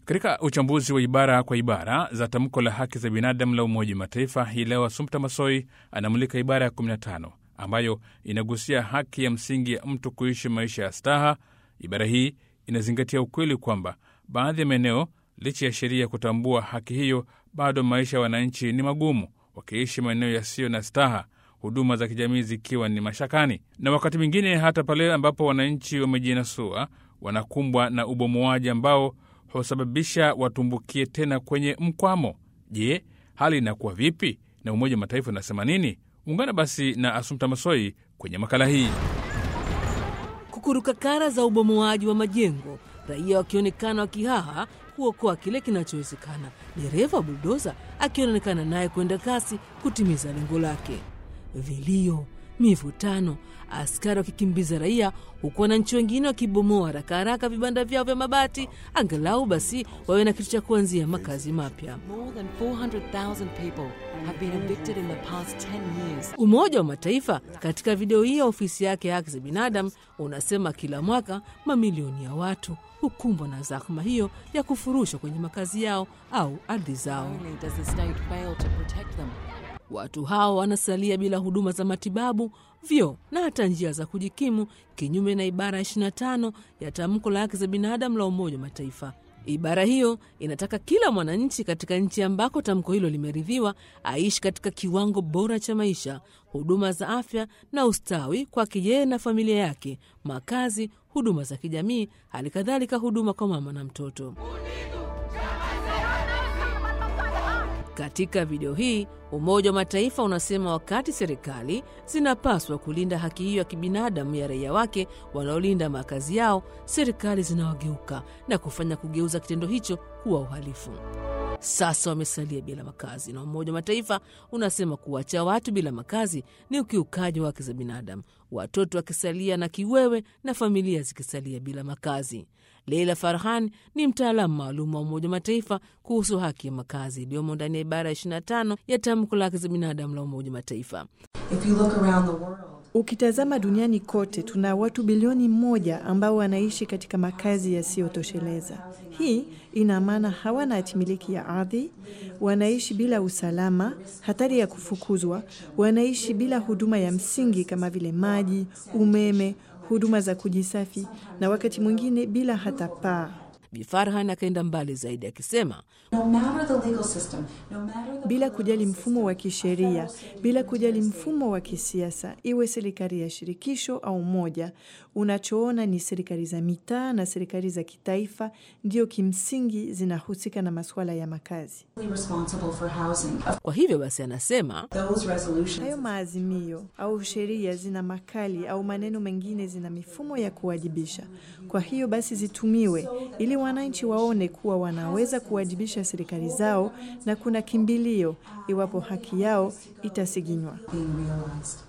Katika uchambuzi wa ibara kwa ibara za tamko la haki za binadamu la Umoja wa Mataifa hii leo, Assumpta Massoi anamulika ibara ya 15 ambayo inagusia haki ya msingi ya mtu kuishi maisha ya staha. Ibara hii inazingatia ukweli kwamba baadhi ya maeneo, licha ya sheria kutambua haki hiyo, bado maisha ya wananchi ni magumu, wakiishi maeneo yasiyo na staha, huduma za kijamii zikiwa ni mashakani, na wakati mwingine hata pale ambapo wananchi wamejinasua, wanakumbwa na ubomoaji ambao husababisha watumbukie tena kwenye mkwamo. Je, hali inakuwa vipi na Umoja wa Mataifa unasema nini? Ungana basi na Assumpta Massoi kwenye makala hii. Kukuruka kara za ubomoaji wa majengo, raia wakionekana wakihaha kuokoa kile kinachowezekana, dereva wa buldoza akionekana naye kwenda kasi kutimiza lengo lake. Vilio, mivutano, askari wakikimbiza raia, huku wananchi wengine wakibomoa haraka haraka vibanda vyao vya mabati, angalau basi wawe na kitu cha kuanzia makazi mapya. More than 400,000 people have been evicted in the past 10 years. Umoja wa Mataifa katika video hii ya ofisi yake ya haki za binadamu unasema kila mwaka mamilioni ya watu hukumbwa na zahma hiyo ya kufurushwa kwenye makazi yao au ardhi zao. Only does the state fail to protect them. Watu hao wanasalia bila huduma za matibabu, vyoo na hata njia za kujikimu, kinyume na ibara ya 25 ya tamko la haki za binadamu la Umoja wa Mataifa. Ibara hiyo inataka kila mwananchi katika nchi ambako tamko hilo limeridhiwa aishi katika kiwango bora cha maisha, huduma za afya na ustawi kwake yeye na familia yake, makazi, huduma za kijamii, hali kadhalika huduma kwa mama na mtoto. Katika video hii Umoja wa Mataifa unasema wakati serikali zinapaswa kulinda haki hiyo ya kibinadamu ya raia wake wanaolinda makazi yao, serikali zinawageuka na kufanya kugeuza kitendo hicho kuwa uhalifu. Sasa wamesalia bila makazi, na Umoja wa Mataifa unasema kuwacha watu bila makazi ni ukiukaji wa haki za binadamu, watoto wakisalia na kiwewe na familia zikisalia bila makazi. Leila Farhan ni mtaalamu maalum wa Umoja wa Mataifa kuhusu haki ya makazi iliyomo ndani ya ibara ya 25 ya tamko la haki za binadamu la Umoja wa Mataifa. If you look around the world, Ukitazama duniani kote tuna watu bilioni moja ambao wanaishi katika makazi yasiyotosheleza. Hii ina maana hawana hatimiliki ya ardhi, wanaishi bila usalama, hatari ya kufukuzwa, wanaishi bila huduma ya msingi kama vile maji, umeme, huduma za kujisafi na wakati mwingine bila hata paa. Bi Farhan akaenda mbali zaidi akisema no matter the legal system, no matter the bila kujali mfumo wa kisheria, bila kujali mfumo wa kisiasa, iwe serikali ya shirikisho au moja, unachoona ni serikali za mitaa na serikali za kitaifa ndio kimsingi zinahusika na masuala ya makazi. responsible for housing. Of kwa hivyo basi, anasema those resolutions, Hayo maazimio au sheria zina makali au maneno mengine zina mifumo ya kuwajibisha. Kwa hiyo basi zitumiwe ili wananchi waone kuwa wanaweza kuwajibisha serikali zao na kuna kimbilio iwapo haki yao itasiginywa. being realized.